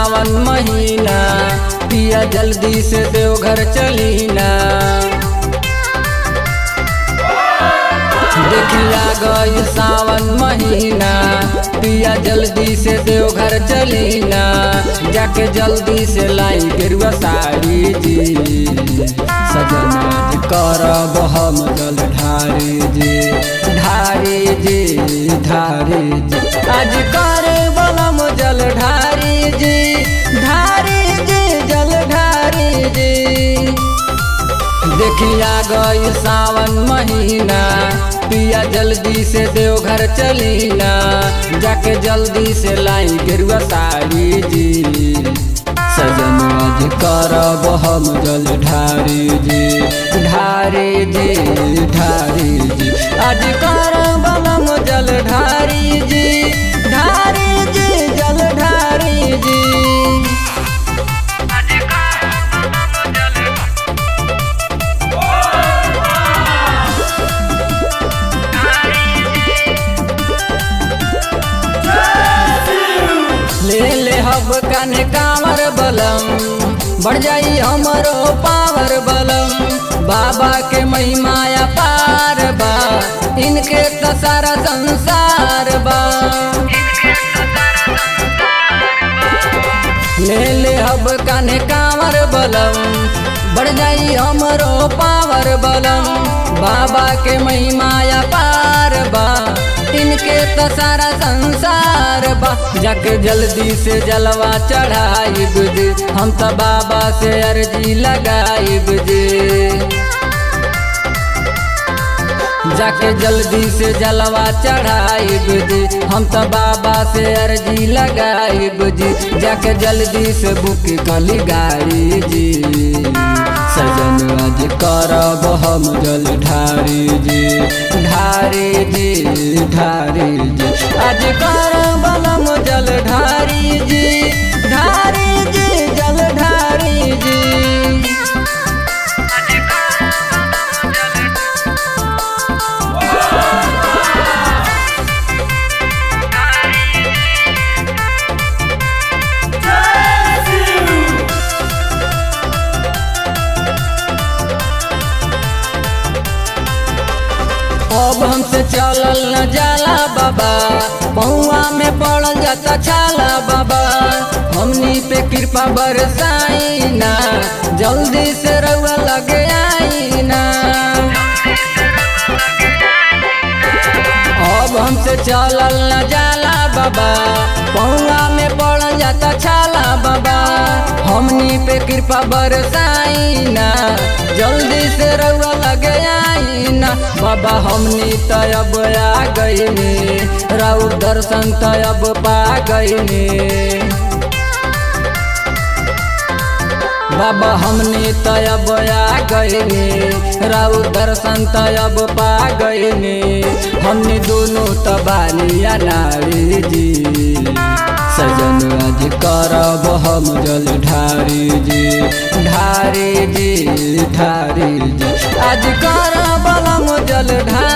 सावन महीना पिया जल्दी से देवघर चलीना देखिया गई सावन महीना पिया जल्दी से देवघर चलीना जाके जल्दी से लाई गेरुआ साड़ी जी सजना जी करब हम जल ढारी जी ढारी जी ढारी जी आज करे बलम जल ढारी जी ढारी जी जल ढारी जी देखिया गई सावन महीना पिया जल्दी से देवघर चलीना जाके जल्दी से लाई गेरुआ साड़ी जी सजन आज करब हम जल ढारी जी ढारी जी ढारी जी आज करब हम जल ढारी जी ढारी जी जल ढारी जी ले ले हब कने कांवर बलम बढ़ जाई हमरो पावर बलम बाबा के महिमाया पार बा इनके तो सारा संसार बा ले ले हब कने कांवर बलम बढ़ जाई हमरो पावर बलम बाबा के महिमाया पार बा इनके तो सारा संसार बा जाके जल्दी से जलवा चढ़ाई बुझे हम तो बाबा से अर्जी लगाई बुझे जाके जल्दी से जलवा चढ़ाई बुझे हम तो बाबा से अर्जी लगाई बुझे जाके जल्दी से बुक कली गाड़ी जी सजन आज करब हम जल ढारी जी ढारी जी ढारी जी आज करब हम जल ढारी जी ढारी जी जल ढारी जी अब हमसे चलल न जाला बाबा पौआ में पड़ल जाता छाला बाबा हमनी पे कृपा बरसाई ना जल्दी से रउआ लगे आई ना अब हमसे चलल न जाला बाबा पौआ में पड़ल जाता छाला बाबा हमनी पे कृपा बरसाई ना जल्दी से रउआ लगे आई ना बाबा हमनी तब आ गईनी राउर दर्शन तब पा गईनी बाबा हमने तब आ गईनी राउर दर्शन तब पा गईनी हमने दोनों तबालिया नारी जी सजन आज करब हम जल ढारी जी ढारी जी ढारी जी आज करब हम जल ढारी